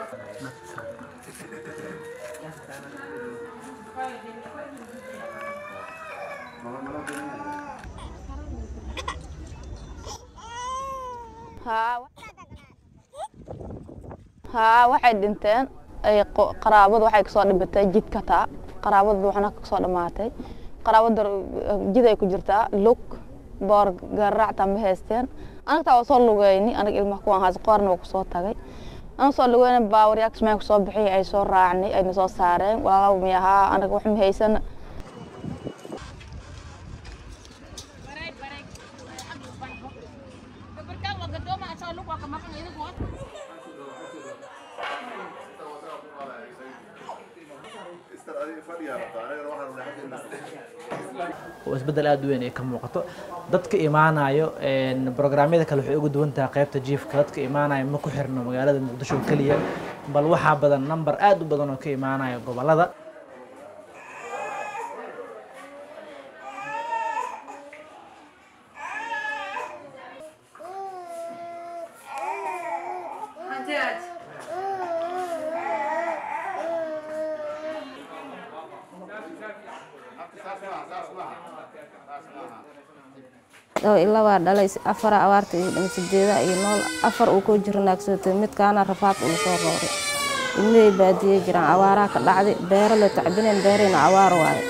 haa waxay dhinteen ay qo- qaraabadu waxay kasoo dhimatay jidka taa qaraabadu waxna kasoo dhamaatay qaraabada jid ay ku jirtaa lug boor garaacta ma haysteen anaga taa waa soo lugeyni anaga ilmaha kuwaan haas qoorna waa kusoo tagay anaga soo lugeyna baawaryaa kismaayo kusoo bixiyay ay soo raacnay ayna soo saareen walaalaha mi ahaa anaga wax ma haysan oo isbeddel aada u weyn ay ka muuqato dadka imaanayo brograamyada kale waxay uga duwan tahay qaybta jiifka dadka imaanayo ma ku xirno magaalada muqdisho oo keliya bal waxaa badan number aada u badan oo ka imaanaya gobolada oo ilaa waa dhalay afara abaarta iyo dhama sideeda iyo nool afar uu ku jiro naagsootay midkaana rafaad ula soo rooray ilmahay baadiye jiraan abaaraha ka dhacday beero la tacbineen beerayna abaar waaye